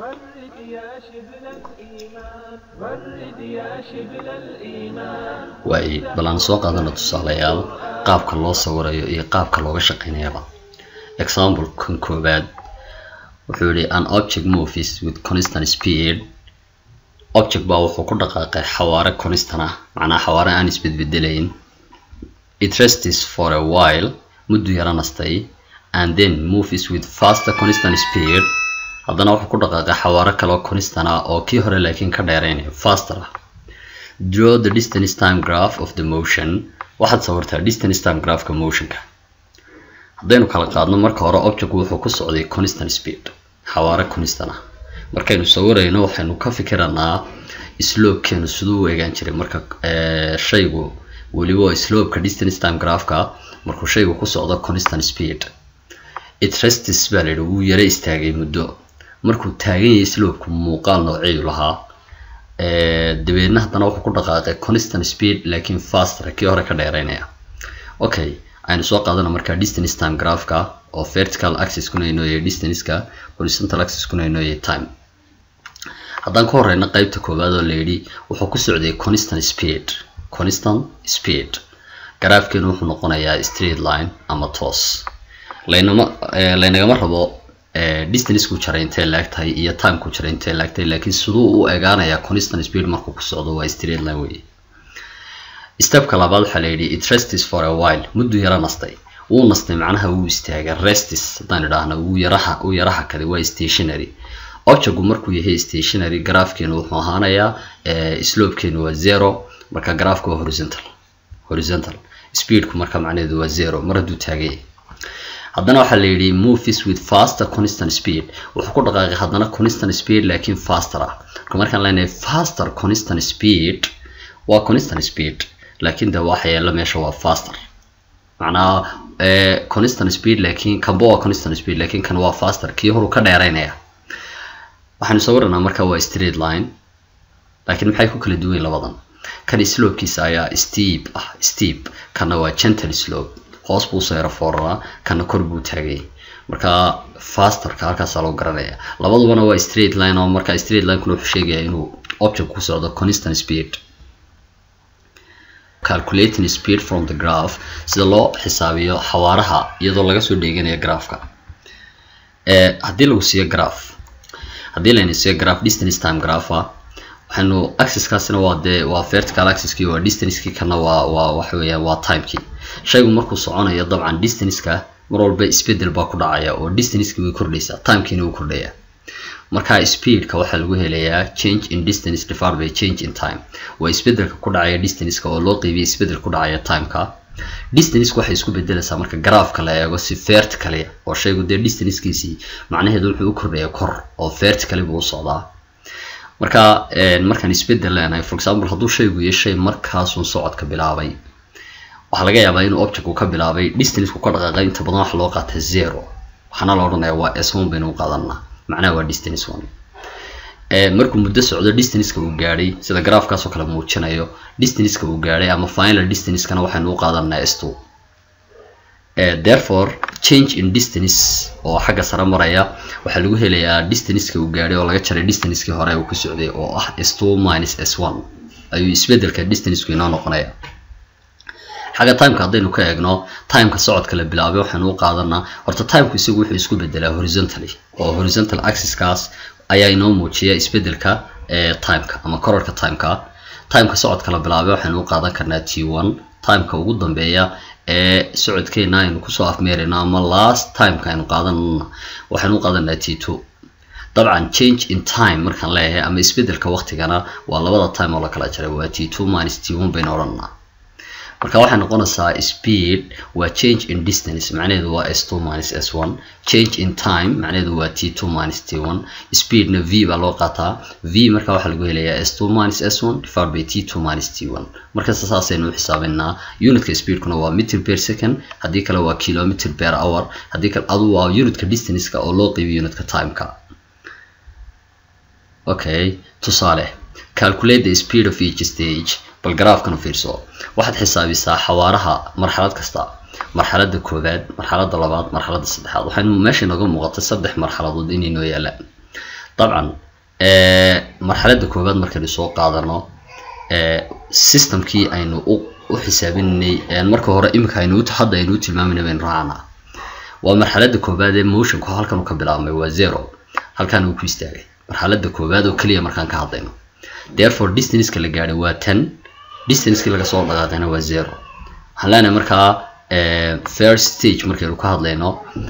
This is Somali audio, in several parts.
ورد يا شبل الإيمان ورد يا شبل الإيمان waay bal aan soo qaadana tusaalayaal qaabka loo sawirayo iyo qaabka looga shaqeynayaba example kan koobaad wuxuu yihi an object movies with constant speed object baa wuxuu ku dhaqaaqay xawaare constant ah macnaha xawaare aan isbedbedelayn it rests for a while muddu yara nastay and then movies with faster constant speed haddana wuxuu ku dhaqaaqay xawaare kaloo constant ah oo kii hore laakiin ka dheeraynayo faster ah draw the distance time graph of the motion waxaad sawirtaa distance time graphka motionka haddaynu kala qaadno marka hore object wuxuu ku socday constant speed xawaare constant ah markaynu sawirayno waxaynu ka fikiranaa slopekeenu siduu u eegaan jiray marka eh, shaygu weliba slopeka distance time graphka markuu shaygu ku socdo constant speed it rests baa layidhi wuu yara istaagay muddo markuu taagan yahay slopeku muuqaal nooceedu lahaa Eh, dabeedna haddana wuxuu ku dhaqaaqay constant speed laakiin faster kii hore ka dheereynaya okay aynu soo qaadana markaa distance time graphka oo vertical axis kuna inoo yahay distanceka horizontal axis kuna inoo yahay time haddaan ka horeyna qeybta koowaad oo layidhi wuxuu ku socday constant speed constant speed garaafkeenu wuxuu noqonayaa straight line ama toos laynama eh, laynagama rabo eh, distanceku jaray intee laagtahay iyo timeku jaray intee laagtahay laakiin siduu u egaanayaa constant speed markuu ku socdo waa straight line wey stepka labaad waxaa layidhi it rests for a while muddu yara nastay wuu nastay macnaha wuu istaagay restis haddaan idhaahno wuu yaraha uu yaraha kaday waa stationary objectgu markuu yahay stationary graafkeenu wuxuu ahaanayaa eh, slopekeenu waa zero marka graafka waa horizontal horizontal speedku marka macnaheedu waa zero mar hadduu taagan yahay haddana waxaa la yidhi movies with faster constant speed wuxuu ku dhaqaaqay haddana constant speed laakiin faster ah marka markaan leenahay faster constant speed waa constant speed laakiin de waxa yeela meesha waa faster macnaha eh, constant speed laakiin kanba waa constant speed laakiin kan waa faster kii horu ka dheeraynaya waxaanu sawiranaa marka waa straight line laakiin maxay ku kala duwan yihiin labadan kan slopekiisa ayaa steep ah steep kana waa gentle slope hoos buu soo yaro fooraraa kana kor buu taagay marka fasterka halkaasaa loo garanaya labadubana waa straight line oo marka straight line kuna wuxuu sheegaya inuu object ku socdo constant speed calculating speed from the graph sida loo xisaabiyo xawaaraha iyadoo laga soo dheeganayo graafka eh, haddii lagu siiyo graph haddii layna siiyo graph distance time graph ah waxaynu axiskaasina waa dee waa vertical axiskii waa distancekii kana waa waa waxa weeyaan waa timekii shaygu markuu soconayo dabcan distanceka mar walba isbedel baa ku dhacaya oo distancekii way kordhaysaa timekiina wuu kordhaya marka speedka waxaa lagu helayaa change in distance divided by change in time waa isbedelka ku dhacaya distanceka oo loo qeybiya isbedel ku dhacaya timeka distance waxay isku bedelaysaa marka graafka la eego si vertically oo shaygu dee distancekiisii macnaheedu wuxuu u kordhaya kor oo vertically buu u socdaa marka markaan isbedel leenahay for example hadduu shaygu yahay shay markaasun socodka bilaabay waxaa laga yaabaa inuu objectku ka bilaabay distanceku ka dhaqaaqay inta badan waxa loo qaata zero waxaana la odhanaya waa s one baynu u qaadanaa macnaha waa distance one markuu muddo socdo distanceka uu gaadhay sida graafkaas oo kale muujinayo distanceka uu gaadhay ama final distancekana waxaynu u qaadanaa s two therefore change in distance oo xagga sare maraya waxaa lagu helayaa distanceka uu gaadhay oo laga jaray distancekii hore uu ku socday oo ah s two minus s one ayuu isbedelka distanceku inoo noqonaya xagga timeka haddaynu ka eegno timeka socodka la bilaabay waxaynu u qaadanaa horta timeku isagu wuxuu isku bedelaa horizontally oo horizontal axiskaas ayaa inoo muujiya isbedelka timeka ama korarka timeka timeka socodka la bilaabay waxaynu u qaadan karnaa t one timeka ugu dambeeya ee socodkeena aynu kusoo afmeerayno ama last timeka aynu qaadanana waxaynu u qaadanaa t two dabcan change in time markaan leeyahay ama isbedelka waqtigana waa labada time oo la kala jaray waa t two minus t one baynu odhanaa marka waxay noqonaysaa speed waa change in distance macnaheedu waa s two minus s one change in time macnaheedu waa t two minus t one speedna v baa loo qaataa v marka waxaa lagu helayaa s two minus s one divided by t two minus t one markasta saasaynu u xisaabinnaa unitka speedkuna waa meter per second haddii kale waa kilometer per hour haddii kale adu waa unitka distanceka oo loo qeybiyo unitka timeka okay tusaale calculate the speed of each stage bal garaafkana fiirso waxaad xisaabisaa xawaaraha marxalad kasta marxaladda koowaad marxaladda labaad marxaladda saddexaad waxaynu meesha inooga muuqatay saddex marxaladood inay noo yaalaan dabcan marxaladda koowaad markaynu soo qaadano systemkii aynu u u xisaabinay marka hore imika aynu hadda aynu u tilmaamayna baynu raacnaa waa marxaladda koowaad ee motionku halkan uu ka bilaabmay waa zero halkan uu ku istaagay marxaladda koowaad oo keliya markaan ka hadlayno therefore distanceka la gaadhay waa ten distancekii laga soo dhaqaaqayna waa zero waxaan leenahay markaa first stage markaynu ka hadlayno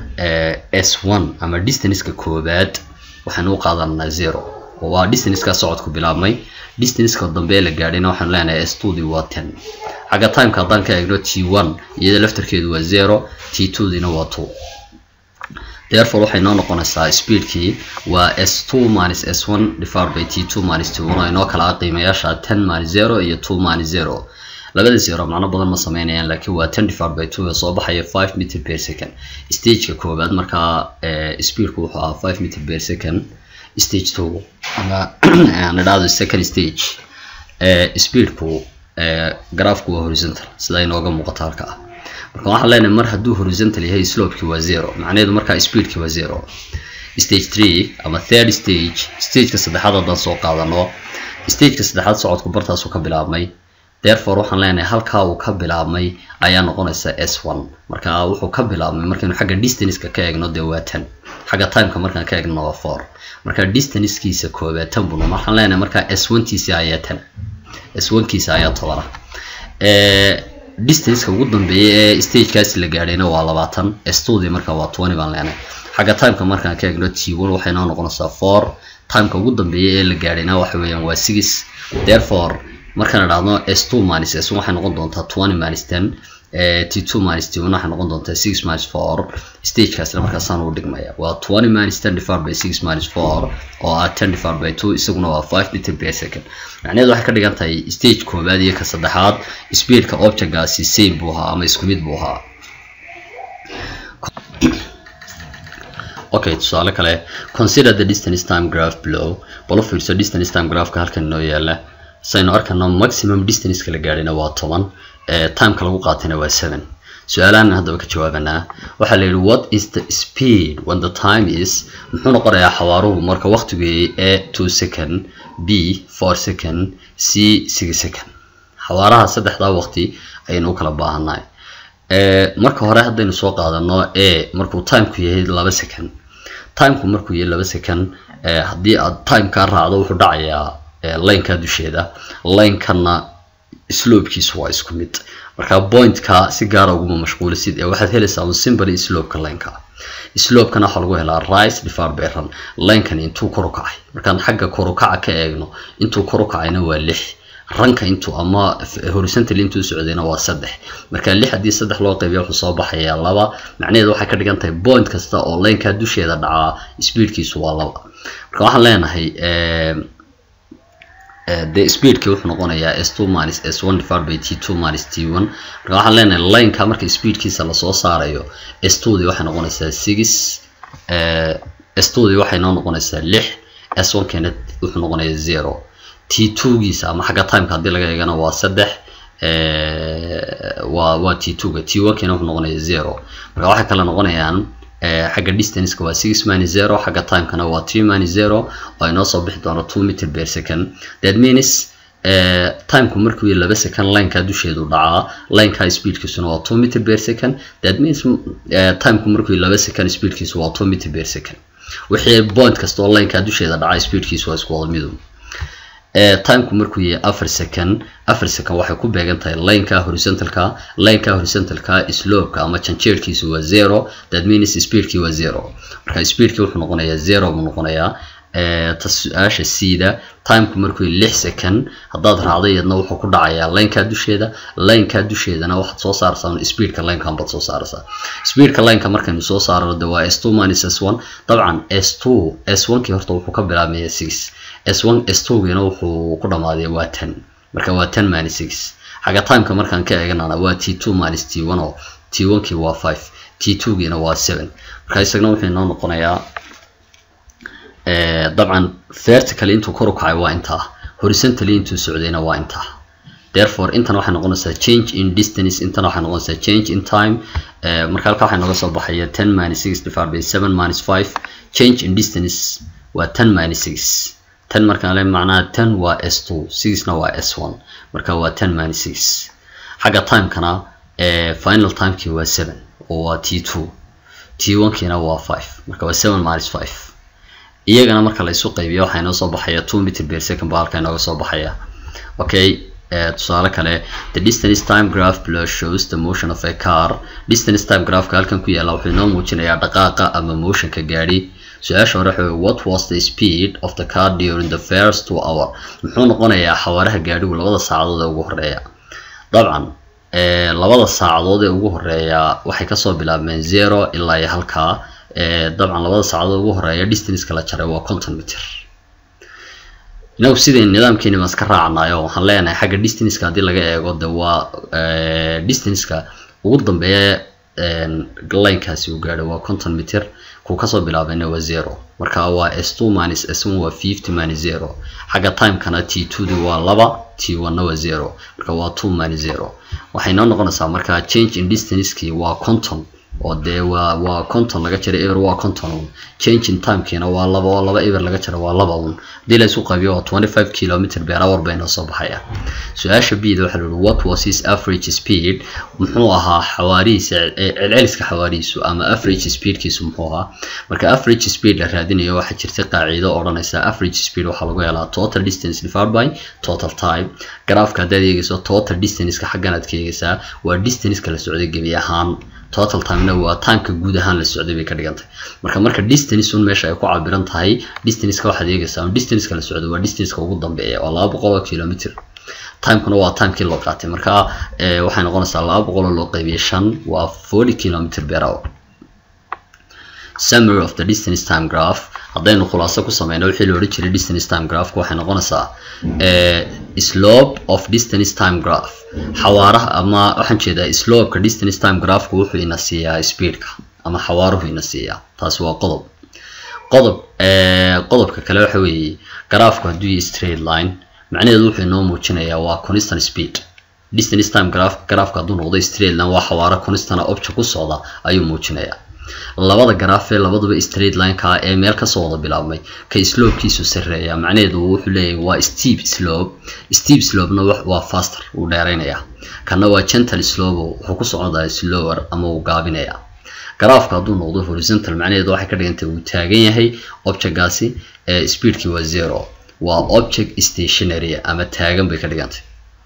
s one ama distanceka koowaad waxaynu u qaadanaa zero oo waa distanceka socodku bilaabmay distanceka dambe ee la gaadhayna waxaanu leenahay s two dii waa ten xagga timeka haddaan ka eegno t one iyada laftarkeedu waa zero t two diina waa two therefore waxay noo noqonaysaa speedkii waa s two minus s one divided by t two minus t one oo inoo kala ah qiimayaasha ten minus zero iyo two minus zero labada zero macno badan ma sameynayaan laakiin waa ten divided by two ee soo baxaya five meter per second stageka koowaad markaa speedku wuxuu ahaa five meter per second stage two ama aan idhaahdo second stage speedku graafku waa horizontal sida inooga muuqata halka ah marka waxaan leenahay mar hadduu horizontal yahay slopeki waa zero macnaheedu markaa speedki waa zero stage three ama third stage stageka saddexaad haddaan soo qaadano stageka saddexaad socodku bartaasuu ka bilaabmay therefore waxaan leenahay halkaa uu ka bilaabmay ayaa noqonaysa s one marka wuxuu ka bilaabmay markaynu xagga distanceka ka eegno dee waa ten xagga timeka markaan ka eegno waa four marka distancekiisa koobaad tan buna waxaan leenahay markaa s one kiisa ayaa ten s one kiisa ayaa tobana distanceka ugu dambeeya ee stagekaasi la gaadhayna waa labaatan s two dii marka waa twenty baan leenahay xagga timeka markaan ka eegno t one waxay noo noqonaysaa four timeka ugu dambeeya ee la gaadhayna waxa weeyaan waa six therefore markaan idhaahdo s two minus s one waxay noqon doontaa twenty minus ten t two minus t one waxay noqon doontaa six minus four stagekaasna markaasaan u dhigmaya waa twenty minus ten divided by six minus four oo ah ten divided by two isaguna waa five meter per second macnaheedu waxay ka dhigan tahay stage koowaad iyo ka saddexaad speedka objectgaasi same buu ahaa ama isku mid buu ahaa okay tusaale kale consider the distance time graph below balo fiirso distance time graphka halkan inoo yaala saynu arkano maximum distanceka la gaadhayna waa toban timeka lagu qaatayna waa seven su-aalahan haddaba ka jawaabanaa waxaa la yidhi what is the speed when the time is muxuu noqonayaa xawaaruhu marka waqtigii a two second b four second c six second xawaaraha saddexdaa waqti ayaynu u kala baahannahay marka hore haddaynu soo qaadano a markuu timeku yahay laba second timeku markuu yahay laba second haddii aad timekaa raacdo wuxuu dhacayaa lineka dusheeda linkana slopekiisu waa isku mid marka pointka si gaara uguma mashquulisid ee waxaad helaysaa un simple slopeka lineka slopekana waxaa lagu helaa rice divided by run linkani intuu kor u kacay markaan xagga kor u kaca ka eegno intuu kor u kacayna waa lix ranka intuu ama horizontal intuu socdayna waa saddex marka lix haddii saddex loo qaybiya wuxuu soo baxayaa laba macnaheedu waxay ka dhigan tahay point kasta oo lineka dusheeda dhacaa speedkiisu waa laba marka waxaan leenahay the speedki wuxuu noqonayaa s two minus s one divided by t two minus t one marka waxaan leenahay lineka marka speedkiisa lasoo saarayo s two dii waxay noqonaysaa six s two dii waxay noo noqonaysaa lix s one keena wuxuu noqonayaa zero t two giisa ama xagga timeka haddii laga eegana waa saddex waa waa t two ga t one keena wuxuu noqonayaa zero marka waxay kala noqonayaan xagga distanceka waa six minus zero xagga timekana waa three minus zero oo inoo soo bixi doono two meter per second that means timeku markuu laba second lineka dusheedu dhacaa lineka speedkiisuna waa two meter per second that means timeku markuu laba second speedkiisu waa two meter per second wixii point kasta oo lineka dusheeda dhacaa speedkiisu waa isku wada midu timeku markuu yahay afar second afar second waxay ku beegan tahay lineka horizontalka lineka horizontalka slopeka ama janjeerkiisu waa zero that means speedkii waa zero marka speedkii wuxuu noqonayaa zero buu noqonayaa ta su-aasha siida timeku markuu yahay lix second haddaad raacday iyadna wuxuu ku dhacayaa lineka dusheeda lineka dusheedana waxaad soo saaraysaa speedka linkan baad soo saaraysaa speedka lineka markaynu soo saarano de waa s two minus s one dabcan s two s one kii horta wuxuu ka bilaabmaya six s one s two giina wuxuu ku dhamaaday waa ten marka waa ten minus six xagga timeka markaan ka eeganana waa t two minus t one oo t one kii waa five t two giina waa seven marka isagna wuxuu inoo noqonayaa dabcan vertical intuu kor u kacay waa intaa horizontally intuu socdayna waa intaa therefore intan waxay noqonaysaa change in distance intan waxay noqonaysaa change in time marka halka waxay nooga soo baxaya ten minus six divided by seven minus five change in distance waa ten minus six ten markaan le macnaha ten waa s two sixna waa s one marka waa ten minus six xagga timekana final timekii waa seven oo waa t two t one-kiina waa five marka waa seven minus five iyagana marka la isu qaybiyo waxaa inoo soo baxaya two meter per second baa halka inooga soo baxaya okay tusaale kale the distance time graph below shows the motion of a car distance time graphka halkan ku yaala wuxuu inoo muujinayaa dhaqaaqa ama motionka gaadhi su-aasha hore waxa what was the speed of the car during the first two hour muxuu noqonayaa xawaaraha gaadhigu labada saacadood ee ugu horeeya dabcan labada saacadood ee ugu horeeya waxay kasoo bilaabmeen zero ilaa iyo halkaa dabcan labada saacadood ugu horeeya distanceka la jaray waa conton meter inagu sidai nidaamkeeni baan iska raacnayo waxaan leenahay xagga distanceka haddii laga eego de waa distanceka ugu dambeeya linekaasi uu gaadho waa conton meter kuu kasoo bilaabayna waa zero marka waa s two minus s one waa fifty minus zero xagga timekana t two di waa laba t one-na waa zero marka waa two minus zero waxay noo noqonaysaa marka change in distancekii waa conton oo dee waa waa conton laga jaray eber waa conton un change in timekiina waa laba oo laba eber laga jaray waa laba un haddii la isu qaybiyo waa twenty five kilometer per hour bay noo soo baxaya su-aasha bida waxaa layihi what was his average speed muxuu ahaa xawaarihiisa celceliska xawaarihiisu ama average speedkiisu muxuu ahaa marka average speed la raadinayo waxaa jirta qaacido odhanaysa average speed waxaa lagu helaa total distance divided by total time graafka haddaad eegeyso total distanceka xaggan aad ka eegeysaa waa distanceka la socday gebi ahaan total timena waa timeka guud ahaan la socday bay ka dhigantay marka marka distance un meesha ay ku cabiran tahay distanceka waxaad eegaysaa distanceka la socday waa distanceka ugu dambeeya oo laba boqol oo kilometer timekuna waa timekii loo qaatay marka waxay noqonaysaa laba boqol oo loo qaybiyay shan waa forty kilometer per hour summary of the distance time graph haddaynu khulaaso ku sameyno wixii la odhan jiray distance time graphka waxay noqonaysaa slope of distance time graph xawaaraha ama waxaan jeedaa slopeka distance time graphku wuxuu ina siiyaa speedka ama xawaaruhu ina siiyaa taasi waa qodob qodob qodobka kale waxa weeye graafku hadduu yahay straight line macnaheedu wuxuu inoo muujinayaa waa constant speed distance time graph graafka hadduu noqdo straight line waa xawaaro constana object ku socda ayuu muujinayaa labada garaaf ee labaduba straight lineka ee meel kasoo wada bilaabmay ka slopekiisu sareeya macnaheedu wuxuu leeyahay waa steep slope steep slopena waa faster uu dheeraynaya kana waa gentle slope wuxuu ku socdaa slower ama uu gaabinaya garaafka hadduu noqdo horizontal macnaheedu waxay ka dhigantay uu taagan yahay objectgaasi ee speedkii waa zero waa object stationary ama taagan bay ka dhigantay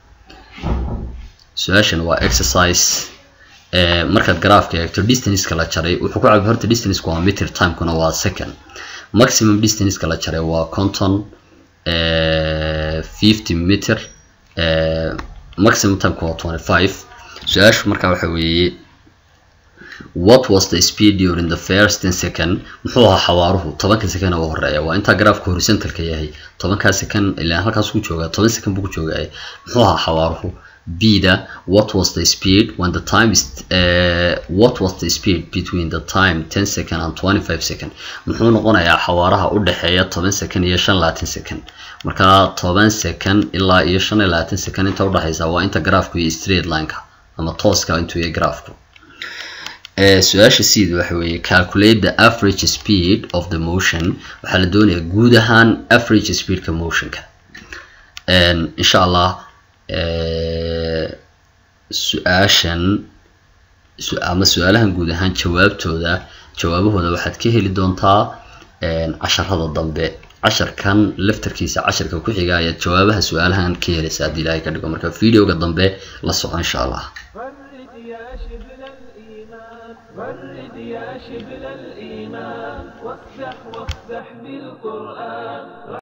su-aashan waa exercise markaad garaafka eegto distanceka la jaray wuxuu ku cabi horta distanceka waa meter timekuna waa second maximum distanceka la jaray waa conton fifty meter maximum timeka waa twenty five su-aashu markaa waxa weeye what was the speed during the first ten second muxuu ahaa xawaaruhu tobanka second ugu horeeya waa intaa garaafka horizontalka yahay tobankaa second ilaa halkaas ku joogaa toban second buu ku joogaa muxuu ahaa xawaaruhu bida what was the speed when the time is uh, what was the speed between the time 10 second and 25 second muxuu noqonayaa xawaaraha u dhexeeya toban second iyo shan labaatan second marka toban second ilaa iyo shan iyo labaatan second inta udhexeysa waa inta garaafku iyo straight lineka ama tooska intuu yahay garaafku su-aasha seed waxa weeye calculate the average speed of the motion waxaa la doonayaa guud ahaan average speedka motionka insha allah su-aashan ama su-aalahan guud ahaan jawaabtooda jawaabahooda waxaad ka heli doontaa casharada dambe casharkan laftarkiisa casharka ku xiga ayaad jawaabaha su-aalahan ka helaysa haddii ilaahay ka dhigo marka videoga dambe la soco insha allah غرد يا شبل الإيمان غرد يا شبل الإيمان وافتح وافتح بالقرآن